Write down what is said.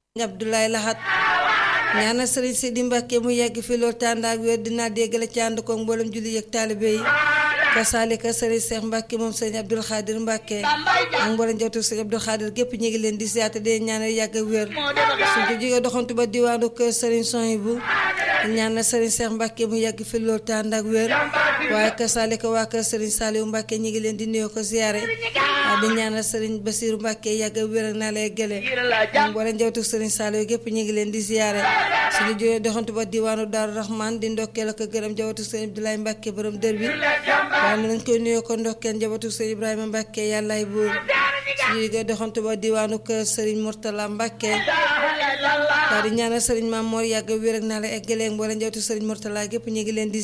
Abdoulaye Lahat ñaanal sëriñ Sidi Mbàkke mu yàgg fi loolu tànd ak wér dinaa déggale ci ànd ko mboolem julli yëg taalibe yi kasaalika sëriñ Seex Mbàkke moom sëriñ Abdul Xaadir Mbàkke ak mboolem njabootu sëriñ Abdul Xaadir gépp ñu ngi leen di siyaate de ñaanal yàgg ak wér suñ ko jógee doxantu ba diwaanu kër sëriñ Soyibu ñaanal sëriñ Seex Mbàkke mu yàgg fi loolu tànd ak wér waaye kasaalika waa kër sëriñ Saaliwu Mbàkke ñu ngi leen di nuyoo ko siyaare di ñaanal sëriñ Basiiru Mbàkke yàgg ak wér ak naa lay gële ak mboolem njabootu sëriñ Saaliwu gépp ñu ngi leen di siyaare suñu jógee doxantu ba diwaanu Daaru Rahman di ndokkeel ak gërëm njabootu sëriñ Abdoulaye Mbàkke borom dër bi waaye nañ koy nuyoo ko ndokkeel njabootu sëriñ Ibrahima Mbàkke yàllaay buur suñu jógee doxantu ba diwaanu kër sëriñ Murtala Mbàkke daal di ñaanal sëriñ Maam Moor yàgg wér ak naa la eggaleeg mboolem njabootu sëriñ Murtala gépp ñu ngi leen di